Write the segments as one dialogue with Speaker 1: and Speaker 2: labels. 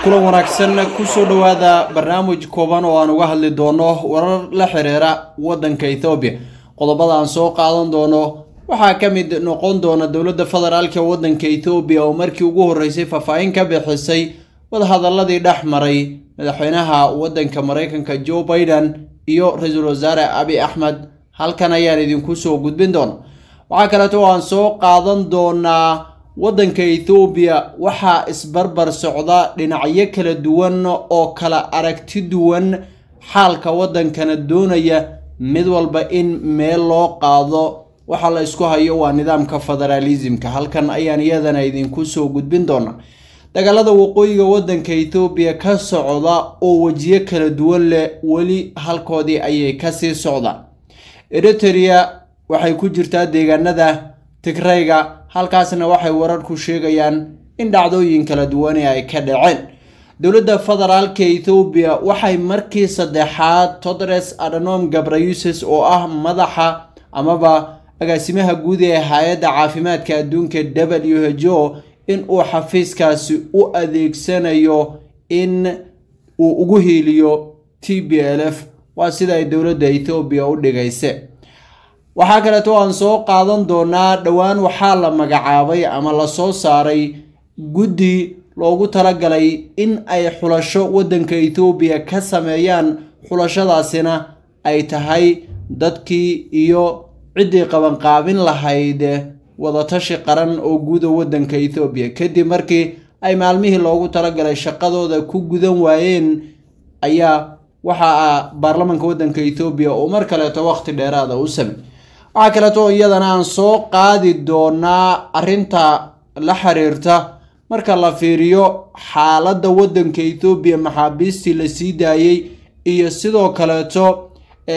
Speaker 1: kulan wanaagsan kusoo dhowaada barnaamij kooban oo aan uga hadli doono warar la xiriira wadanka ethoobiya qodobada aan soo qaadan doono waxaa ka mid noqon doona dowladda federaalka wadanka ethoobiya oo markii ugu horeysay faahfaahin ka bixisay wadahadaladii dhex maray madaxweynaha wadanka mareykanka joe biden iyo ra-iisul wasaare abi axmed halkan ayaan idinku soo gudbin doona waxaa kaleeto aan soo qaadan doonaa wadanka ethoobiya waxaa isbarbar socda dhinacyo kala duwan oo kala aragti duwan xaalka wadankana doonaya mid walba in meel loo qaado waxa la isku hayo waa nidaamka federaalismka halkan ayaan iyadana idinku soo gudbin doona dagaalada waqooyiga wadanka ethoobiya ka socda oo wejiyo kala duwan leh weli halkoodii ayay kasii socdaan eritrea waxay ku jirtaa deegaanada tigrayga halkaasna waxay wararku sheegayaan in dhacdooyin kala duwane ay ka dhaceen dowladda federaalka ethoobiya waxay markii saddexaad todres adhanom gabrayuses oo ah madaxa amaba agaasimaha guud ee hay-adda caafimaadka adduunka w h o in uu xafiiskaasi u adeegsanayo in uu ugu hiiliyo t b l f waa sida ay dowladda ethoobiya u dhigayse waxaa kaleeto aan soo qaadan doonaa dhowaan waxaa la magacaabay ama lasoo saaray guddi loogu talagalay in ay xulasho wadanka ethoobiya ka sameeyaan xulashadaasina ay tahay dadkii iyo ciddii qabanqaabin lahayd wadatashi qaran oo guuda wadanka ethoobiya kadib markii ay maalmihii loogu talagalay shaqadooda ku gudan waayeen ayaa waxaa baarlamanka wadanka ethoobiya oo mar kaleeto waqti dheeraada u samey waxaa kaleeto iyadana aan soo qaadi doonaa arrinta la xiriirta marka la fiiriyo xaaladda wadanka ethoobiya maxaabiistii la sii daayey iyo sidoo kaleeto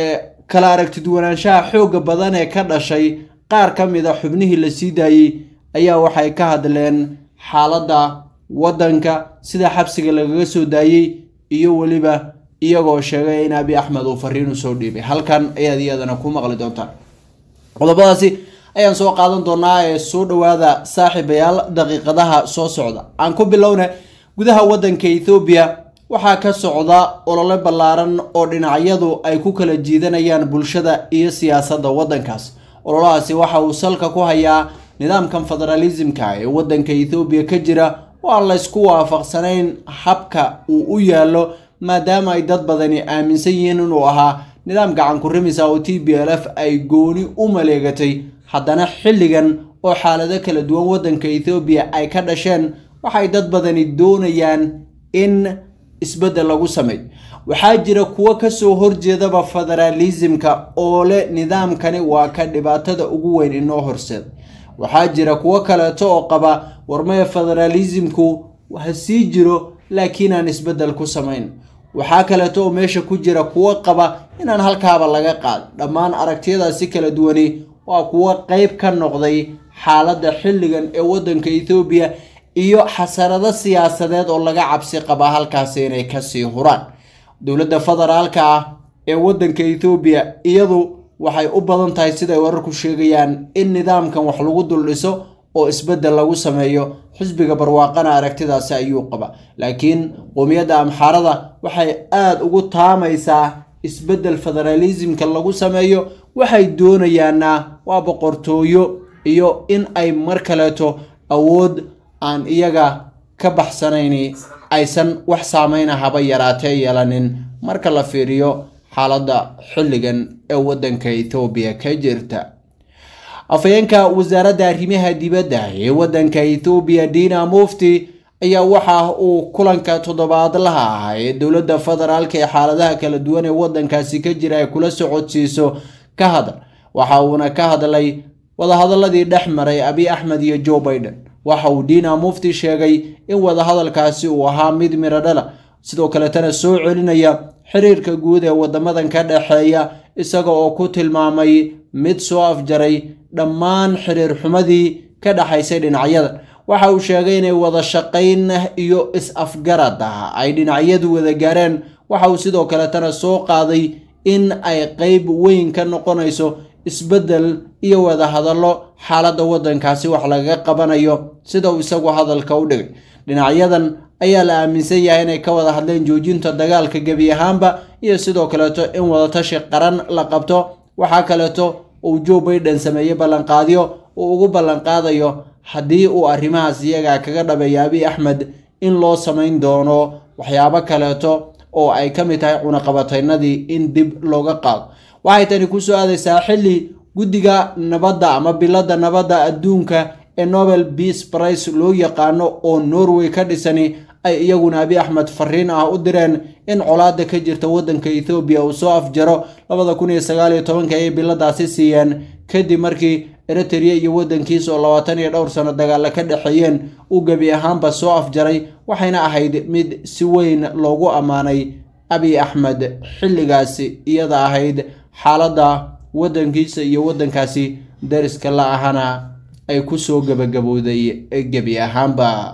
Speaker 1: kala aragtiduwanaanshaha xooga badan ee ka dhashay qaar ka mid a xubnihii la sii daayey ayaa waxay ka hadleen xaaladda wadanka sida xabsiga lagaga soo daayey iyo weliba iyagoo sheegay in abi axmed uu fariin usoo dhiibay halkan ayaad iyadana ku maqli doontaan qodobadaasi ayaan soo qaadan doonaa ee soo dhowaada saaxiibayaal daqiiqadaha soo socda aan ku bilowna gudaha wadanka ethoobiya waxaa ka socda olole ballaaran oo dhinacyadu ay ku kala jiidanayaan bulshada iyo siyaasadda wadankaas ololahaasi waxa uu salka ku hayaa nidaamkan federaalismka ee wadanka ethoobiya ka jira oo aan laysku waafaqsanayn habka uu u yaallo maadaama ay dad badani aaminsan yihiin inuu ahaa nidaam gacan ku rimisa oo t b l f ay gooni u maleegatay haddana xilligan oo xaalado kala duwan wadanka ethoobiya ay ka dhasheen waxay dad badani doonayaan in isbeddel lagu sameeyo waxaa jira kuwo kasoo horjeedaba federaalismka oo leh nidaamkani waa ka dhibaatada ugu weyn inoo horseeda waxaa jira kuwo kaleeto oo qaba warmaya federaalismku ha sii jiro laakiin aan isbeddel ku samayn waxaa kaleeto oo meesha ku jira kuwo qaba inaan halkaaba laga qaad dhammaan aragtiyadaasi kala duwani waa kuwo qeyb ka noqday xaaladda xilligan ee wadanka ethoobiya iyo xasarado siyaasadeed oo laga cabsi qabaa halkaasi inay kasii huraan dowladda federaalka ah ee wadanka ethoobiya iyadu waxay u badan tahay siday wararku sheegayaan in nidaamkan wax lagu dul dhiso oo isbeddel lagu sameeyo xisbiga barwaaqana aragtidaasi ayuu qaba laakiin qowmiyadda amxaarada waxay aada ugu taamaysaa isbeddel federaalismka lagu sameeyo waxay doonayaana waa boqortooyo iyo in ay mar kaleeto awood aan iyaga ka baxsanayn aysan wax saameyna haba yaraatee yeelanin marka la fiiriyo xaaladda xilligan ee wadanka ethoobiya ka jirta afhayeenka wasaaradda arrimaha dibadda ee wadanka ethoobiya dina mufti ayaa waxa uu kulanka toddobaadlaha ah ee dowladda federaalka ee xaaladaha kala duwan ee wadankaasi ka jira ay kula socodsiiso ka hadal waxa uuna ka hadlay wadahadaladii dhex maray abi axmed iyo joe biden waxa uu dina mufti sheegay in wadahadalkaasi uu ahaa mid miro dhala sidoo kaletana soo celinaya xiriirka guud ee wadamadan ka dhexeeya isaga oo ku tilmaamay mid soo afjaray dhammaan xiriir xumadii ka dhexaysay dhinacyadan waxa uu sheegay inay wada shaqayn iyo is-afgarad ah ay dhinacyadu wada gaareen waxa uu sidoo kaletana soo qaaday in ay qeyb weyn ka noqonayso isbeddel iyo wada hadallo xaaladda waddankaasi wax lagaga qabanayo sida uu isagu hadalka u dhigay dhinacyadan ayaa la aaminsan yahay inay ka wada hadleen joojinta dagaalka gebi ahaanba iyo sidoo kaleeto in wadatashi qaran la qabto waxaa kaleeto uu joe baiden sameeyey ballanqaadyo uu ugu ballanqaadayo haddii uu arrimahaas iyaga kaga dhabeeyo abiy axmed in loo samayn doono waxyaabo kaleeto oo ay ka mid tahay cunaqabataynadii in dib looga qaado waxay tani kusoo aadaysaa xilli guddiga nabadda ama biladda nabadda adduunka ee nobel peace price loo yaqaano oo norway ka dhisani ay iyaguna abiy axmed fariin ah u direen in colaada ka jirta waddanka ethoobiya uu soo afjaro labada kun iyo sagaal iyo tobanka ayay biladaasi siiyeen kadib markii eritrea iyo waddankiisa oo labaatan iyo dhowr sano dagaalla ka dhexeeyeen uu gebi ahaanba soo afjaray waxayna ahayd mid si weyn loogu ammaanay abiy axmed xilligaasi iyada ahayd xaaladda waddankiisa iyo waddankaasi dariska la ahana ay kusoo gabagabowday gebi ahaanba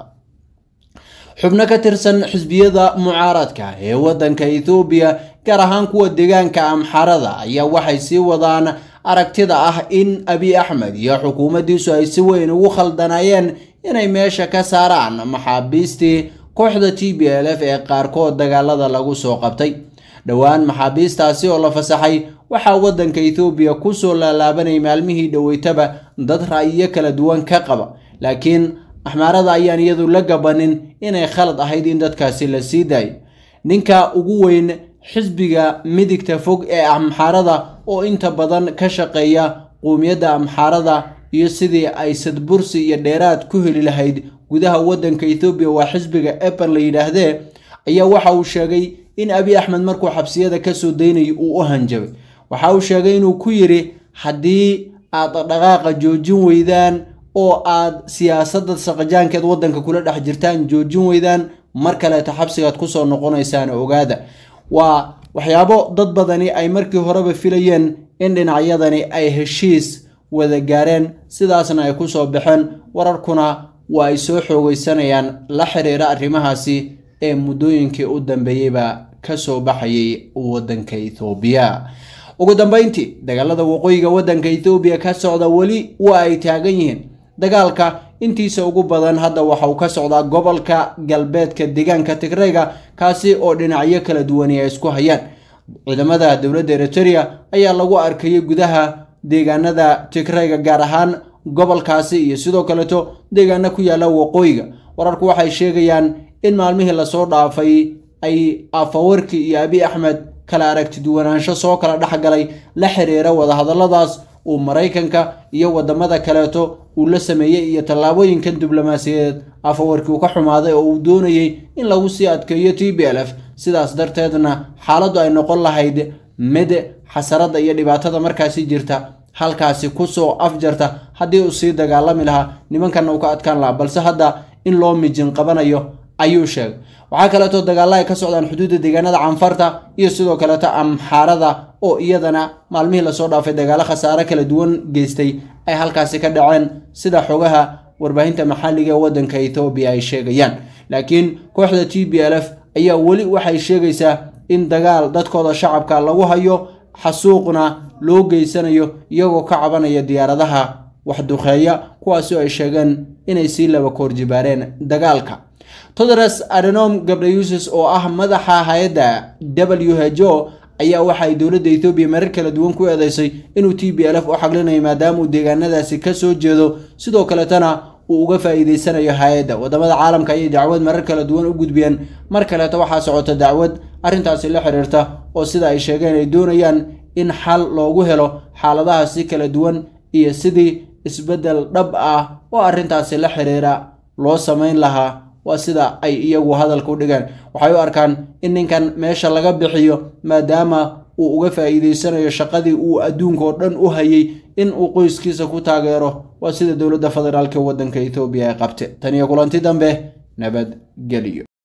Speaker 1: xubno ka tirsan xisbiyada mucaaradka ee waddanka ethoobiya gaar ahaan kuwa deegaanka amxarada ayaa waxay sii wadaan aragtida ah in abiy axmed iyo xukuumaddiisu ay si weyn ugu khaldanaayeen inay meesha ka saaraan maxaabiistii kooxda t b l f ee qaarkood dagaalada lagu soo qabtay dhowaan maxaabiistaasi oo la fasaxay waxaa waddanka ethoobiya kusoo laalaabanay maalmihii dhoweytaba dad ra'yiyo kala duwan ka qaba laakiin axmaarada ayaan iyadu la gabanin inay khalad ahayd in dadkaasi la sii daayo ninka ugu weyn xisbiga midigta fog ee amxaarada oo inta badan ka shaqeeya quumiyadda amxaarada iyo sidii ay sadbursi iyo dheeraad ku heli lahayd gudaha waddanka ethoobiya waa xisbiga epan la yidhaahdee ayaa waxa uu sheegay in abiy axmed markuu xabsiyada kasoo daynayay uu u hanjabay waxa uu sheegay inuu ku yidhi haddii aad dhaqaaqa joojin weydaan oo aad siyaasadda saqajaankeed waddanka kula dhex jirtaan joojin weydaan mar kaleeta xabsigaad kusoo noqonaysaan ogaada waa waxyaabo dad badani ay markii horeba filayeen in dhinacyadani ay heshiis wada gaareen sidaasna ay kusoo baxeen wararkuna waa ay soo xoogeysanayaan la xiriira arrimahaasi ee muddooyinkii u dambeeyeyba kasoo baxayay waddanka ethoobiya ugu dambeyntii dagaalada waqooyiga waddanka ethoobiya ka socda weli waa ay taagan yihiin dagaalka intiisa ugu badan hadda waxa uu ka socdaa gobolka galbeedka deegaanka tigreyga kaasi oo dhinacyo kala duwani ay isku hayaan ciidamada dowladda eriterea ayaa lagu arkayay gudaha deegaanada tigreyga gaar ahaan gobolkaasi iyo sidoo kaleeto deegaano ku yaala waqooyiga wararku waxay sheegayaan in maalmihii lasoo dhaafay ay afawarki iyo abiy axmed kala aragti duwanaansho soo kala dhexgalay la xiriira wadahadaladaas uu maraykanka iyo wadamada kaleeto uu la sameeyey iyo tallaabooyinkan diblomaasiyadeed afawarkii uu ka xumaaday oo uu doonayey in lagu sii adkeeyo t b l f sidaas darteedna xaaladdu ay noqon lahayd mid xasarada iyo dhibaatada markaasi jirta halkaasi kusoo afjarta haddii uu sii dagaalami lahaa nimankanna uu ka adkaan lahaa balse hadda in loo mijin qabanayo ayuu sheegay waxaa kaleeto dagaalla ay ka socdaan xuduudda deegaanada canfarta iyo sidoo kaleeto amxaarada oo iyadana maalmihii lasoo dhaafay dagaalo khasaare kala duwan geystay ay halkaasi ka dhaceen sida xogaha warbaahinta maxalliga ee waddanka ethoobiya ay sheegayaan laakiin kooxda t b l f ayaa weli waxay sheegaysaa in dagaal dadkooda shacabka lagu hayo xasuuqna loo geysanayo iyagoo ka cabanaya diyaaradaha waxduqeeya kuwaasi oo ay sheegeen inay sii laba koorjibaareen dagaalka todres adenom gabdhayusis oo ah madaxa hay-adda w h o ayaa waxaay dowladda ethoobiya marar kala duwan ku eedeysay inuu t b l f u xaglinayo maadaama uu deegaanadaasi kasoo jeedo sidoo kaletana uu uga faa'iideysanayo hay-adda wadamada caalamka ayay dacwad marar kala duwan u gudbiyeen mar kaleeto waxaa socota dacwad arrintaasi la xiriirta oo sida ay sheegeen ay doonayaan in xal loogu helo xaaladahaasi kala duwan iyo sidii isbeddel dhab ah oo arrintaasi la xiriira loo samayn lahaa waa sida ay iyagu hadalka u dhigeen waxay u arkaan in ninkan meesha laga bixiyo maadaama uu uga faa'iideysanayo shaqadii uu adduunka oo dhan u hayay in uu qoyskiisa ku taageero waa sida dowladda federaalk waddanka ethoobiya ay qabte tan iyo kulanti dambe nabadgelyo